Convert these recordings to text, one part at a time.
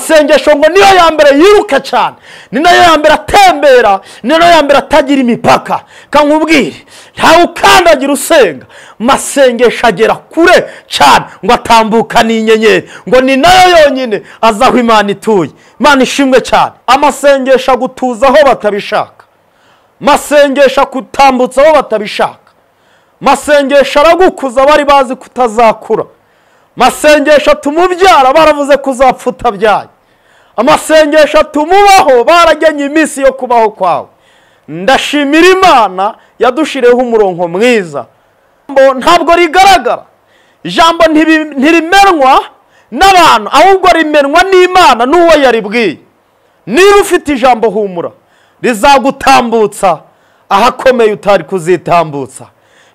masengesho ngo niyo ya mbere yiruka cyane ni nayo ya mbere atembera ni nayo ya mbere atagira imipaka kankubwire ntawe ukandagira usenga masengesho agera kure cyane ngo atambuka n'inyenyeri ngo ni nayo yonyine azi aho imana ituye imana ishimwe cyane amasengesho agutuza aho batabishaka masengesho akutambutsa aho batabishaka masengesho aragukuza bari bazi ko utazakura masengesho atuma ubyara baravuze ko uzapfa utabyaye amasengesho atuma ubaho baragennye iminsi yo kubaho kwawe ndashimira imana yadushiriyeho umurongo mwiza Ijambo ntabwo rigaragara ijambo ntiri- ntirimenwa n'abantu ahubwo rimenwa n'imana n'uwo yaribwiye niba ufite ijambo humura rizagutambutsa ahakomeye utari kuzitambutsa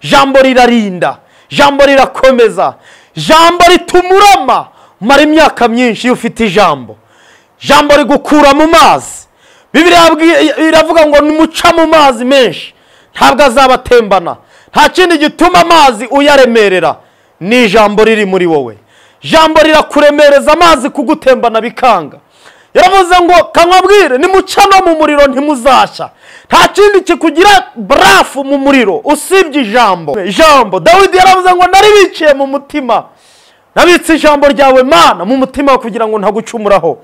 ijambo rirarinda ijambo rirakomeza ijambo rituma urama umara imyaka myinshi iyo ufite ijambo ijambo rigukura mu mazi bibiriya yabwi- iravuga ngo nimuca mu mazi menshi ntabwo azaba atembana nta kindi gituma amazi uyaremerera ni ijambo riri muri wowe ijambo rirakuremereza amazi kugutembana bikanga yaravuze ngo kanwabwire nimuca no mu muriro ntimuzashya nta kindi kikugira barafu mu muriro usibye ijambo ijambo dawidi yaravuze ngo naribiciye mu mutima nabitse ijambo ryawe mana mu mutima kugira ngo ntagucumuraho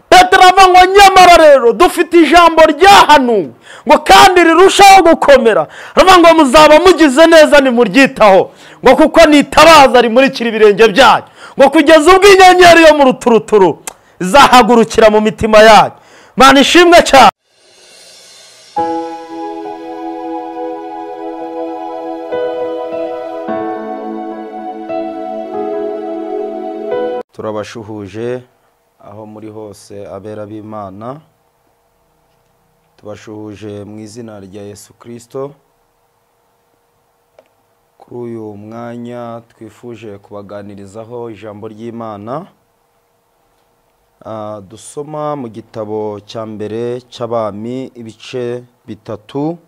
petero ava ngo nyamara rero dufite ijambo ryahanuwe ngo kandi rirushaho gukomera aravuga ngo muzaba mugize neza nimuryitaho ngo kuko nitabaza rimurikira ibirenge byanyu ngo kugeza ubwo inyenyeri yo mu ruturuturu izahagurukira mu mitima yanyu mana ishimwe cyane turabashuhuje aho muri hose abera b'imana tubashuhuje mu izina rya yesu kirisito kuri uyu mwanya twifuje kubaganirizaho ijambo ry'imana Ah, dusoma mu gitabo cya mbere cy'abami ibice bitatu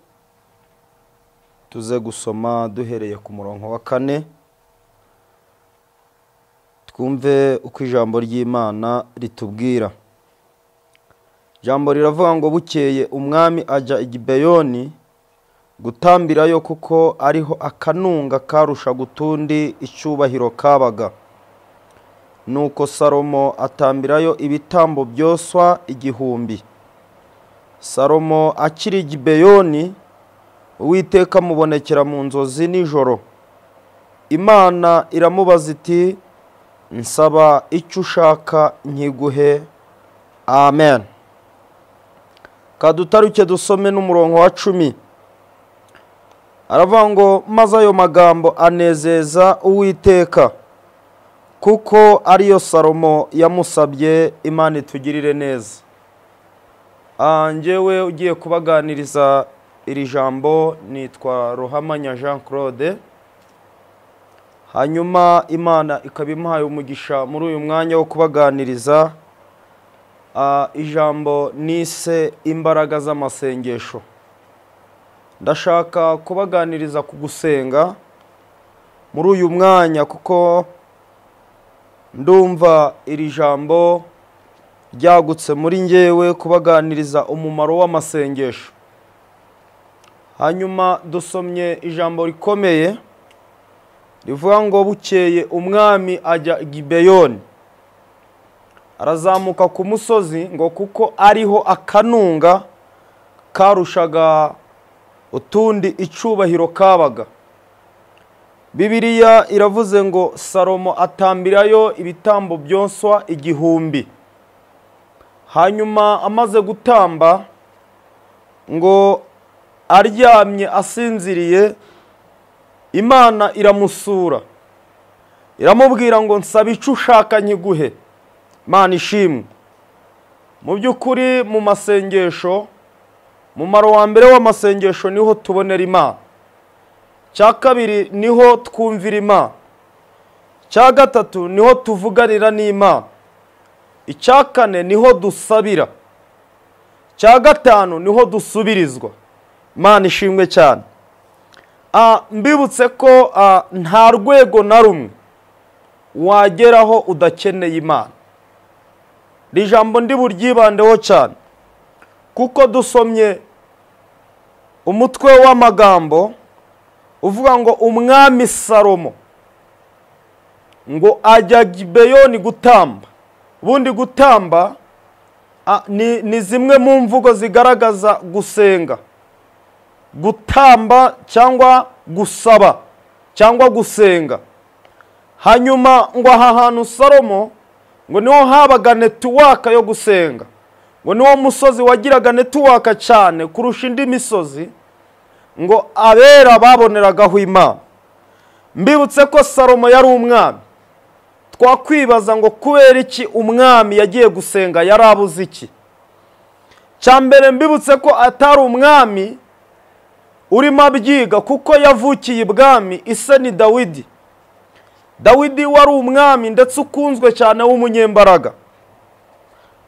tuze gusoma duhereye ku murongo wa kane twumve uko ijambo ry'imana ritubwira ijambo riravuga ngo bukeye umwami ajya i gibeyoni gutambirayo kuko ariho akanunga karusha gutundi icyubahiro kabaga nuko salomo atambirayo ibitambo byoswa igihumbi salomo akiri i gibeyoni uwiteka amubonekera mu nzozi nijoro imana iramubaza iti nsaba icyo ushaka nkiguhe amen kadutaruke dusome n'umurongo wa cumi aravuga ngo maze ayo magambo anezeza uwiteka kuko ariyo salomo yamusabye imana itugirire neza Ah, njyewe ugiye kubaganiriza iri jambo nitwa ruhamanya jean claude hanyuma imana ikaba imuhaye umugisha muri uyu mwanya wo kubaganiriza ah, ijambo nise imbaraga z'amasengesho ndashaka kubaganiriza ku gusenga muri uyu mwanya kuko ndumva iri jambo ryagutse muri ngewe kubaganiriza umumaro w'amasengesho hanyuma dusomye ijambo rikomeye rivuga ngo bukeye umwami ajya i gibeyoni arazamuka ku musozi ngo kuko ariho akanunga karushaga utundi icubahiro kabaga bibiliya iravuze ngo salomo atambirayo ibitambo byoswa igihumbi hanyuma amaze gutamba ngo aryamye asinziriye imana iramusura iramubwira ngo nsaba icyo ushaka nkiguhe imana ishimwe mu by'ukuri mu masengesho umumaro wa mbere w'amasengesho niho tubonera imana cya kabiri niho twumvira imana cya gatatu niho tuvuganira n'imana icya kane niho dusabira cya gatanu niho dusubirizwa imana ishimwe cyane Ah, mbibutse ko ah, nta rwego na rumwe wageraho udakeneye imana ni ijambo ndi buryibandeho cyane kuko dusomye umutwe w'amagambo uvuga ngo umwami salomo ngo ajya gibeyoni gutamba ubundi gutamba a- ni, ni zimwe mu mvugo zigaragaza gusenga gutamba cyangwa gusaba cyangwa gusenga hanyuma ngo aha hantu salomo ngo niho habaga netuwaka yo gusenga ngo niwo musozi wagiraga netuwaka cyane kurusha indi misozi ngo abera baboneragaho imana mbibutse ko salomo yari umwami twakwibaza ngo kubera iki umwami yagiye gusenga yari abuze iki cya mbere mbibutse ko atari umwami urimo abyiga kuko yavukiye ibwami ise ni dawidi dawidi wari umwami ndetse ukunzwe cyane w'umunyembaraga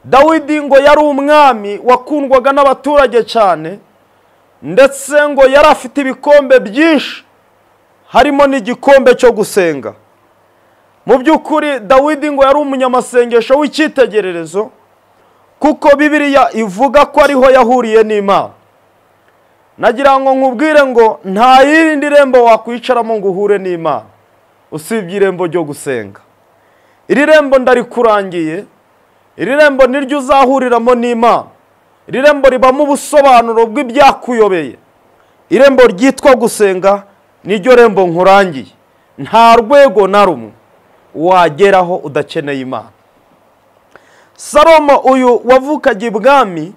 dawidi ngo yari umwami wakundwaga n'abaturage cyane ndetse ngo yari afite ibikombe byinshi harimo n'igikombe cyo gusenga mu by'ukuri dawidi ngo yari umunyamasengesho w'icyitegererezo kuko bibiliya ivuga ko ariho yahuriye n'imana nagira ngo nkubwire ngo nta yirindi rembo wakwicaramo ngo uhure n'imana usibye irembo ryo gusenga iri rembo ndarikurangiye iri rembo niryo uzahuriramo n'imana iri rembo ribamo ubusobanuro bw'ibyakuyobeye irembo ryitwa gusenga niryo rembo nkurangiye nta rwego na rumwe wageraho udakeneye imana salomo uyu wavukaga ibwami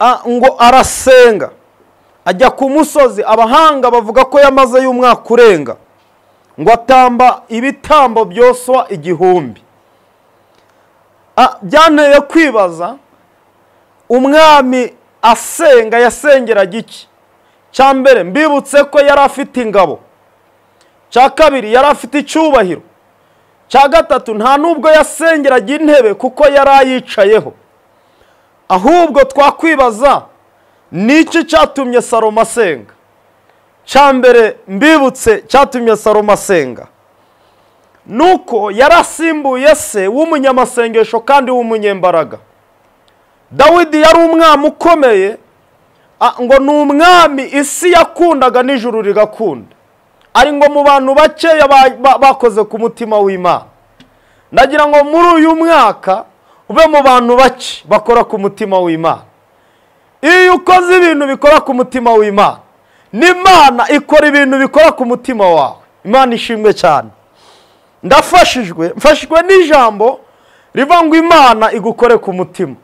a- ngo arasenga ajya ku musozi abahanga bavuga ko yamazeyo umwaka urenga ngo atamba ibitambo byoswa igihumbi Ah, byanteye kwibaza umwami asenga yasengeraga iki cya mbere mbibutse ko yari afite ingabo cya kabiri yari afite icyubahiro cya gatatu nta n'ubwo yasengeraga intebe kuko yari ayicayeho ahubwo twakwibaza ni iki cyatumye salomo asenga cya mbere mbibutse cyatumye salomo asenga nuko yarasimbuye se w'umunyamasengesho kandi w'umunyembaraga dawidi yari umwami ukomeye a- ngo ni umwami isi yakundaga n'ijuru rigakunda ari ngo mu bantu bakeya ba- ba- bakoze ku mutima w'imana ndagira ngo muri uyu mwaka ube mu bantu bake bakora ku mutima w'imana iyo ukoze ibintu bikora ku mutima w'imana n'imana ikora ibintu bikora ku mutima wawe imana ishimwe cyane ndafashijwe mfashijwe n'ijambo riva ngo imana igukore ku mutima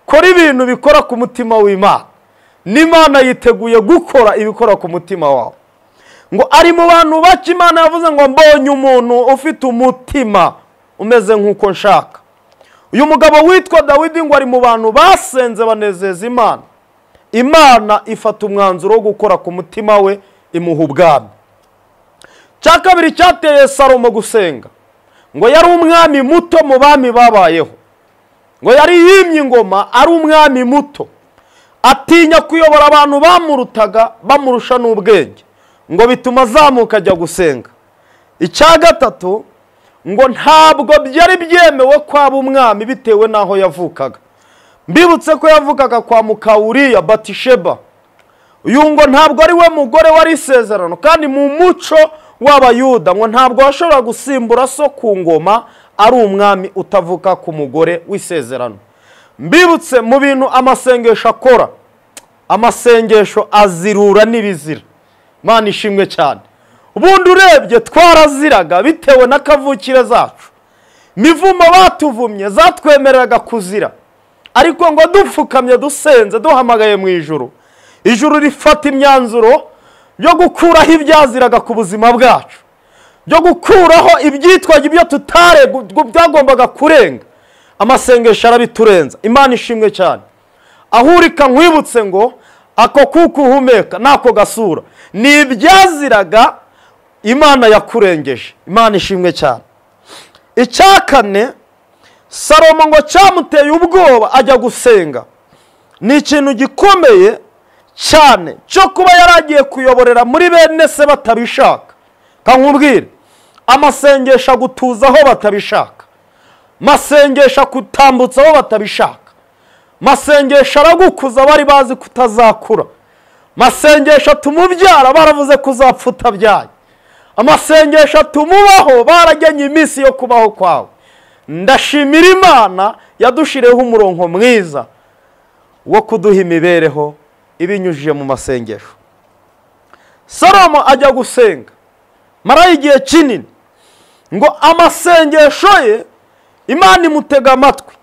kora ibintu bikora ku mutima w'imana n'imana yiteguye gukora ibikora ku mutima wawe ngo ari mu bantu bake imana yavuze ngo mbonye umuntu ufite umutima umeze nk'uko nshaka uyu mugabo witwa dawidi ngo ari mu bantu basenze banezeza imana imana ifata umwanzuro wo gukora ku mutima we imuha ubwami cya kabiri cyateye salomo gusenga ngo yari umwami muto mu bami babayeho ngo yari yimye ingoma ari umwami muto atinya kuyobora abantu bamurutaga bamurusha n'ubwenge ngo bituma azamuka ajya gusenga icya gatatu ngo ntabwo byari byemewe kwaba umwami bitewe n'aho yavukaga mbibutse ko yavukaga kwa mukawuriya batisheba uyu ngo ntabwo ari we mugore wari isezerano kandi mu muco w'abayuda ngo ntabwo washobora gusimbura so ku ngoma ari umwami utavuka ku mugore w'isezerano mbibutse mu bintu amasengesho akora amasengesho azirura n'ibizira imana ishimwe cyane ubundi urebye twaraziraga bitewe n'akavukire zacu imivumo batuvumye zatwemereraga kuzira ariko ngo dupfukamye dusenze duhamagaye mu ijuru ijuru rifata imyanzuro yo gukuraho ibyaziraga ku buzima bwacu byo gukuraho ibyitwaga ibyo tutare byagombaga kurenga amasengesho arabiturenza imana ishimwe cyane aho uri kankwibutse ngo ako kuko uhumeka n'ako gasura ni ibyaziraga imana yakurengeje imana ishimwe cyane icya kane salomo ngo cyamuteye ubwoba ajya gusenga ni ikintu gikomeye cyane cyo kuba yari agiye kuyoborera muri bene se batabishaka kankubwire amasengesho agutuza aho batabishaka masengesha kutambutsa aho batabishaka masengesho aragukuza bari bazi ko utazakura masengesho tumubyara baravuze ko uzapfa utabyaye amasengesho tumubaho baragennye iminsi yo kubaho kwawe ndashimira imana yadushiriyeho umurongo mwiza wo kuduha imibereho ibinyujije mu masengesho salomo ajya gusenga marayo igihe kinini ngo amasengesho ye imana imutega amatwi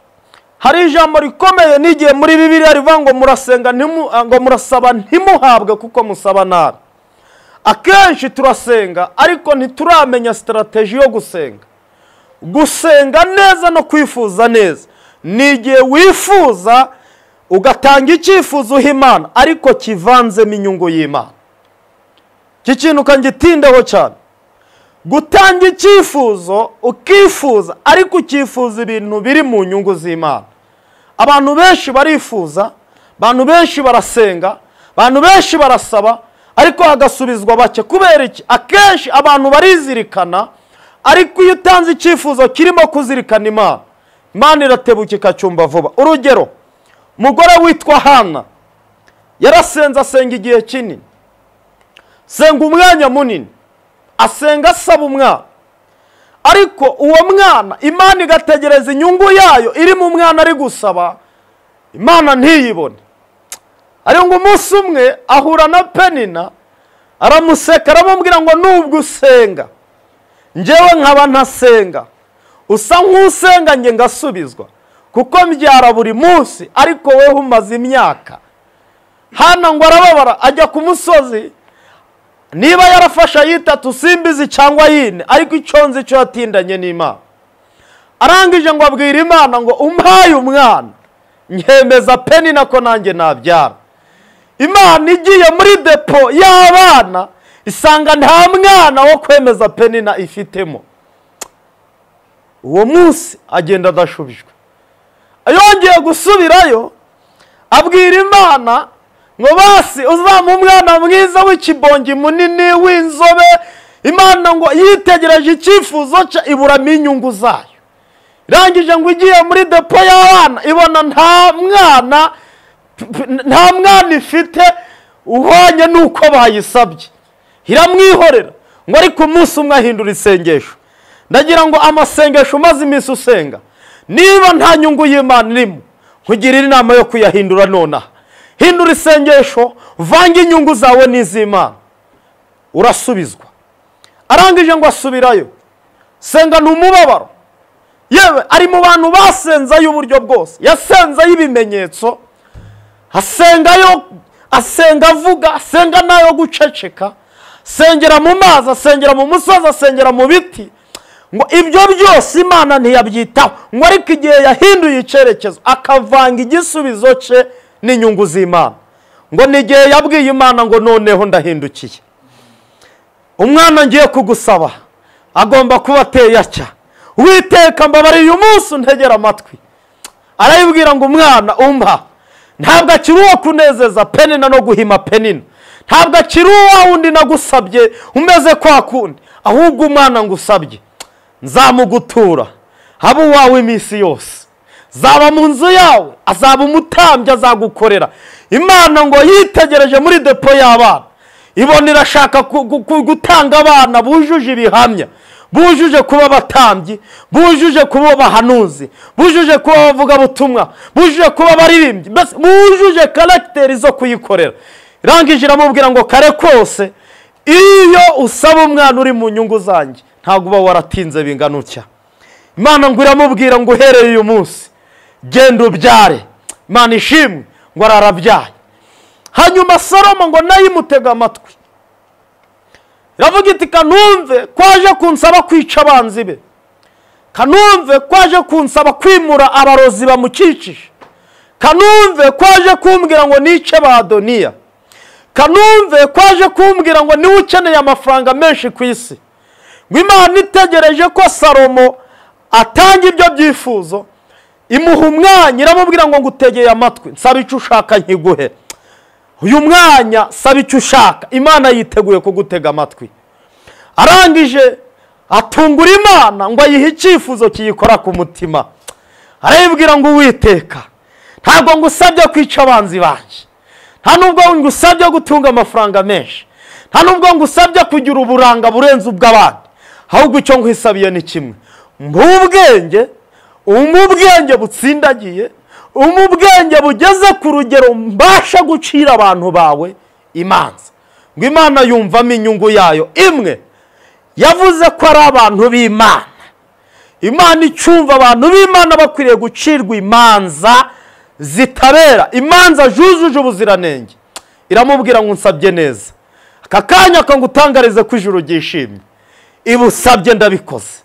hari ijambo rikomeye n'igihe muri bibiriya rivuga ngo murasenga ntimu- ah, ngo murasaba ntimuhabwe kuko musaba nabi akenshi turasenga ariko ntituramenya sitarategi yo gusenga gusenga neza no kwifuza neza ni igihe wifuza ugatanga icyifuzo uha imana ariko kivanzemo inyungu y'imana iki kintu kangitindeho cyane gutanga icyifuzo ukifuza ariko ukifuza ibintu biri mu nyungu z'imana abantu benshi barifuza abantu benshi barasenga abantu benshi barasaba ariko hagasubizwa bake kubera iki akenshi abantu barizirikana ariko iyo utanze icyifuzo kirimo kuzirikana imana imana iratebuka ikacyumva vuba urugero umugore witwa hana yarasenze asenga igihe kinini senga umwanya munini asenga asaba umwana ariko uwo mwana imana igategereza inyungu yayo iri mu mwana ari gusaba imana ntiyibone ariko ngo umunsi umwe ahura na penina aramuseka aramubwira ngo nubwo usenga njyewe nkaba ntasenga usa nk'usenga nge ngasubizwa kuko mbyara buri munsi ariko wowe umaze imyaka hano ngo arababara ajya ku musozi niba yarafashe ayitatu simbizi cyangwa yine ariko icyo nzi cyo yatindanye n'imana arangije ngo abwira imana ngo umpaye umwana nkemeza peni nako nanjye nabyara imana igiye muri depo y'abana isanga nta mwana wo kwemeza penina ifitemo uwo munsi agenda adashubijwe yongeye gusubirayo abwira imana ngo basi uzamu umwana mwiza w'ikibongi munini w'inzobe imana ngo yitegereje icyifuzo cye iburamo inyungu zayo irangije ngo igiye muri depo y'abana ibona nta mwana nta mwana ifite uhwanye n'uko bayisabye iramwihorera ngo ariko umunsi umwe ahindura isengesho ndagira ngo amasengesho umaze iminsi usenga niba nta nyungu y'imana irimo nkugirire inama yo kuyahindura nonaha hindura isengesho vange inyungu zawe n'iz'imana urasubizwa arangije ngo asubirayo senga ni umubabaro yewe ari mu bantu basenzayo uburyo bwose yasenzayo ibimenyetso asengayo asenga avuga asenga n'ayo guceceka asengera mu mazi asengera mu musozi asengera mu biti ngo ibyo byose imana ntiyabyitaho ngo ariko igihe yahinduye icyerekezo akavanga igisubizo cye n'inyungu z'imana ngo ni igihe yabwiye imana ngo noneho ndahindukiye umwana ngiye kugusaba agomba kuba ateye atya witeka mbabariye umunsi untegera amatwi arayibwira ngo umwana umpa ntabwo akiri uwo kunezeza penina no guhima penina ntabwo akiri uwa wundi nagusabye umeze kwa kundi ahubwo umwana ngusabye nzamugutura habe uwawe iminsi yose zaba mu nzu yawe azaba umutambyi azagukorera imana ngo yitegereje muri depo y'abana ibona irashaka ku- ku- ku- gutanga abana bujuje ibihamya bujuje kuba abatambyi bujuje kuba abahanuzi bujuje kuba abavugabutumwa bujuje kuba abaririmbyi mbese bujuje karagiteri zo kuyikorera irangije iramubwira ngo kare kose iyo usaba umwana uri mu nyungu zanjye ntabwo uba waratinze bingana utya imana ngo iramubwira ngo uhereye uyu munsi genda ubyare imana ishimwe ngo ararabyaye hanyuma salomo ngo nayo imutega amatwi iravuga iti kanumve kwaje kunsaba kwica abanzi be kanumve kwaje kunsaba kwimura abarozi bamukikije kanumve kwaje kumbwira ngo nice ba doniya kanumve kwaje kumbwira ngo niwe ukeneye amafaranga menshi ku isi ngo imana itegereje ko salomo atanga ibyo byifuzo imuha umwanya iramubwira ngo ngutegeye amatwi nsaba icyo ushaka nkiguhe uyu mwanya saba icyo ushaka imana yiteguye kugutega amatwi arangije atungura imana ngo ayihe icyifuzo kiyikora ku mutima arayibwira ngo uwiteka ntabwo ngusabye kwica abanzi banjye nta nubwo ngusabye gutunga amafaranga menshi nta nubwo ngusabye kugira uburanga burenze ubw'abandi ahubwo icyo nkwisabiye ni kimwe mpa ubwenge umpe ubwenge butsindagiye umpe ubwenge bugeze ku rugero mbasha gucira abantu bawe imanza ngo imana yumvamo inyungu yayo imwe yavuze ko ari abantu b'imana imana icumva abantu b'imana bakwiriye gucirwa imanza zitabera imanza zujuje ubuziranenge iramubwira ngo unsabye neza aka kanya kangutangarize ko ijuru ryishimye iba usabye ndabikoze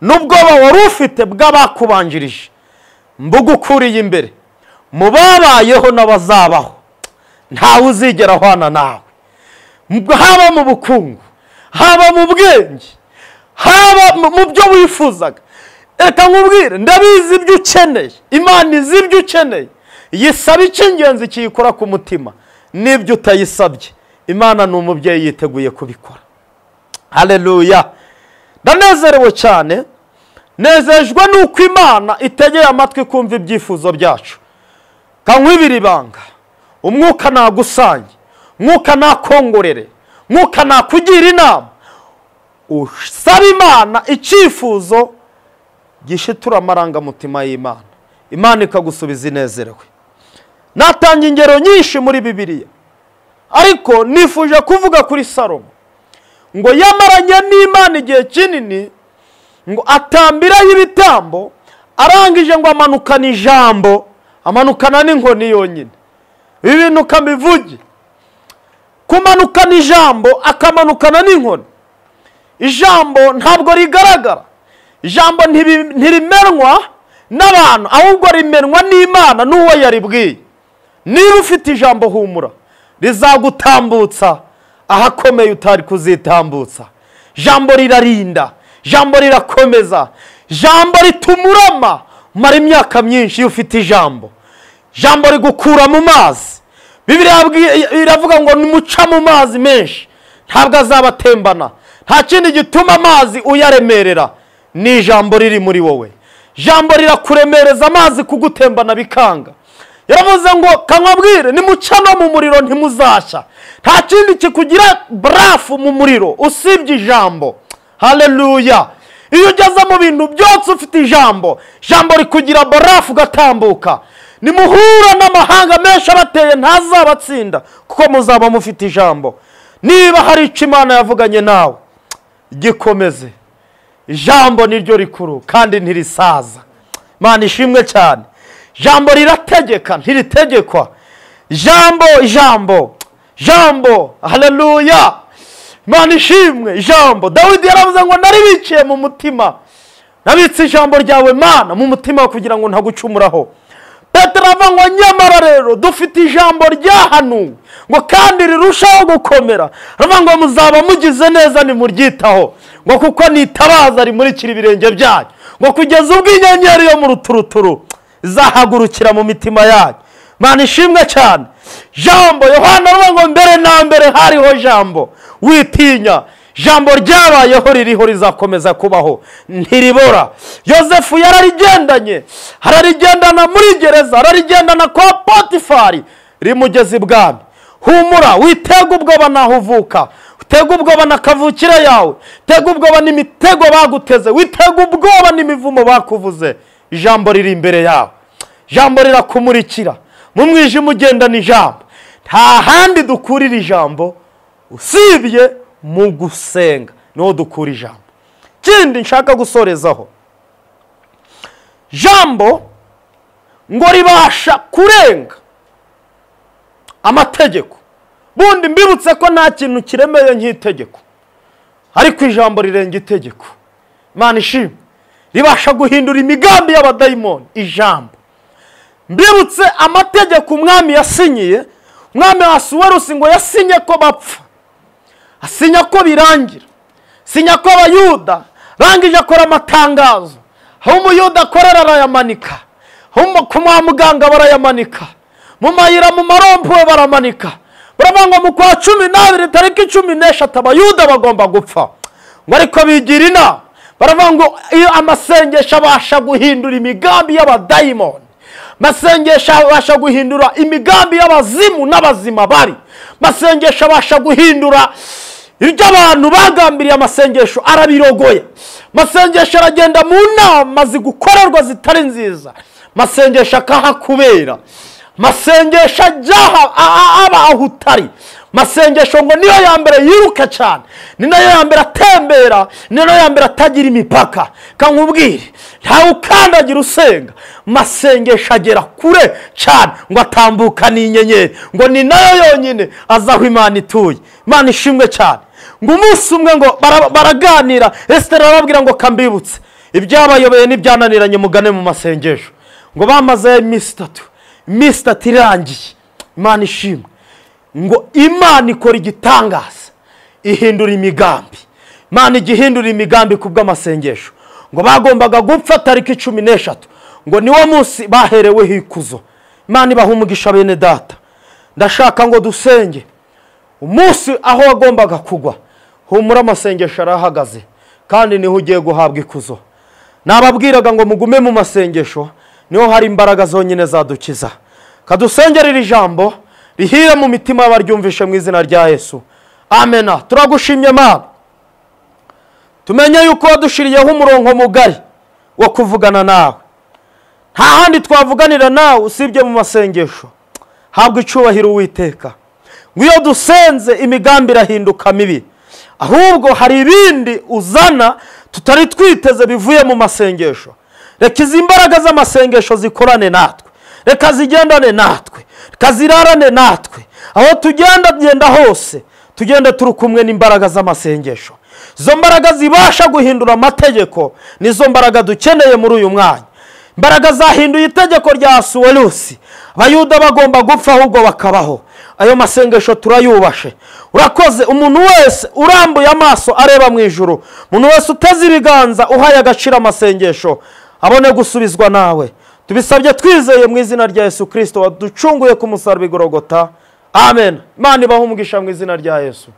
n'ubwoba wari ufite bw'abakubanjirije mbugukuriye imbere mu babayeho n'abazabaho ntawe uzigera ahwana nawe haba mu bukungu haba mu bwenge haba mu byo wifuzaga reka nkubwire ndabizi ibyo ukeneye imana izi ibyo ukeneye yisaba icy'ingenzi kiyikora ku mutima n'ibyo utayisabye imana ni umubyeyi yiteguye kubikora hareruya ndanezerewe cyane nezejwe n'uko imana itegeye amatwi kumva ibyifuzo byacu kankwibira ibanga umwuka nagusange umwuka nakongorere mwuka nakugira inama usaba imana icyifuzo gishitura amarangamutima y'imana imana ikagusubiza inezerewe natanga ingero nyinshi muri bibiliya ariko nifuje kuvuga kuri salomo ngo yamaranye n'imana igihe kinini ngo atambiraho ibitambo arangije ngo amanukana ijambo amanukana n'inkoni yonyine ibi bintu ukamivuge kumanukana ijambo akamanukana n'inkoni ijambo ntabwo rigaragara ijambo ntirimenwa n'abantu ahubwo rimenwa n'imana n'uwo yaribwiye niba ufite ijambo humura rizagutambutsa ahakomeye utari kuzitambutsa ijambo rirarinda ijambo rirakomeza ijambo ritumurama umara imyaka myinshi iyo ufite ijambo ijambo rigukura mu mazi bibiri iravuga ngo nimuca mu mazi menshi ntabwo azaba atembana nta kindi gituma amazi uyaremerera ni ijambo riri muri wowe ijambo rirakuremereza amazi kugutembana bikanga yaravuze ngo kanwabwire nimuca no mu muriro ntimuzashya nta kindi kikugira barafu mu muriro usibye ijambo hareruya iyo ugeze mu bintu byose ufite ijambo ijambo rikugira barafu ugatambuka nimuhura n'amahanga menshi abateye ntazabatsinda kuko muzaba mufite ijambo niba hari icyo imana yavuganye nawe gikomeze ijambo niryo rikuru kandi ntirisaza imana ishimwe cyane ijambo rirategeka ntiritegekwa ijambo ijambo ijambo hareruya imana ishimwe ijambo dawidi yaravuze ngo naribiciye mu mutima nabitse ijambo ryawe mana mu mutima kugira ngo ntagucumuraho petero ngo nyamara rero dufite ijambo ryahanuwe ngo kandi rirushaho gukomera aravuga ngo muzaba mugize neza nimuryitaho ngo kuko nitabaza rimurikira ibirenge byanyu ngo kugeza ubwo inyenyeri yo mu ruturuturu izahagurukira mu mitima yanyu imana ishimwe cyane jambo yohana aravuga ngo mbere na mbere hariho jambo witinya jambo ryabayeho ririho rizakomeza kubaho ntiribora yosefu yararigendanye ararigendana muri gereza ararigendana kwa potifari rimugeze ibwami humura witega ubwoba naho uvuka utega ubwoba na kavukire yawe utega ubwoba n'imitego baguteze witega ubwoba n'imivumo bakuvuze ijambo riri imbere yawe ijambo rirakumurikira mu mwijima ugendana ijambo nta handi dukurira ijambo usibye mu gusenga niho dukura ijambo ikindi nshaka gusorezaho jambo ngo ribasha kurenga amategeko bundi mbibutse ko nta kintu kiremeye nk'itegeko ariko ijambo rirenga itegeko imana ishimwe ribasha guhindura imigambi y'abadayimoni ijambo mbibutse amategeko umwami yasinyiye umwami wasuwerusi ngo yasinye ko bapfa asinya ko birangira asinya ko abayuda arangije akora amatangazo aho umuyuda akorera arayamanika ku muganga barayamanika mu mayira mu marompuwe baramanika baravuga ngo mu kwa cumi n'abiri tariki cumi n'eshatu abayuda bagomba gupfa ngo ariko bigira inama baravuga ngo iyo amasengesho abasha guhindura imigambi y'abadayimoni amasengesho abasha guhindura imigambi y'abazimu n'abazima bari amasengesho abasha guhindura ibyo abantu bagambiriye amasengesho arabirogoye amasengesho aragenda mu nama zigukorerwa zitari nziza amasengesho akahakubera amasengesho ajya aha- a- a- aba aho utari amasengesho ngo niyo ya mbere yiruka cyane ni nayo ya mbere atembera ni nayo ya mbere atagira imipaka kankubwire ntawe ukandagira usenga amasengesho agera kure cyane ngo atambuka n'inyenyeri ngo ni nayo yonyine azi aho imana ituye imana ishimwe cyane ngo umunsi umwe ngo bara- baraganira esiteri arababwira ngo kambibutse ibyabayobeye n'ibyananiranye mugane mu masengesho ngo bamazeyo iminsi itatu iminsi itatu irangiye imana ishimwe ngo imana ikora igitangaza ihindura imigambi imana ijya ihindura imigambi ku bw'amasengesho ngo bagombaga gupfa tariki cumi n'eshatu ngo niwo munsi bahereweho ikuzo imana ibaha umugisha bene data ndashaka ngo dusenge umunsi aho wagombaga kugwa humura amasengesho arahagaze kandi niho ugiye guhabwa ikuzo nababwiraga ngo mugume mu masengesho niho hari imbaraga zonyine zadukiza kadusengere iri jambo rihire mu mitima y'abaryumvishe mu izina rya yesu amena turagushimye mana tumenye yuko wadushiriyeho umurongo mugari wo kuvugana nawe nta handi twavuganira nawe usibye mu masengesho habwa icyubahiro uwiteka ngo iyo dusenze imigambi irahinduka mibi ahubwo hari ibindi uzana tutari twiteze bivuye mu masengesho reka izi mbaraga z'amasengesho zikorane natwe reka zigendane natwe reka zirarane natwe aho tugenda genda hose tugende turi kumwe n'imbaraga z'amasengesho izo mbaraga zibasha guhindura amategeko nizo mbaraga dukeneye muri uyu mwanya imbaraga zahinduye itegeko rya suwerusi abayuda bagomba gupfa ahubwo bakabaho ayo masengesho turayubashe urakoze umuntu wese urambuye amaso areba mu ijuru umuntu wese uteze ibiganza uhaye agaciro amasengesho abone gusubizwa nawe tubisabye twizeye mu izina rya yesu kirisito waducunguye ku musaraba igorogota amen imana ibaha umugisha mu izina rya yesu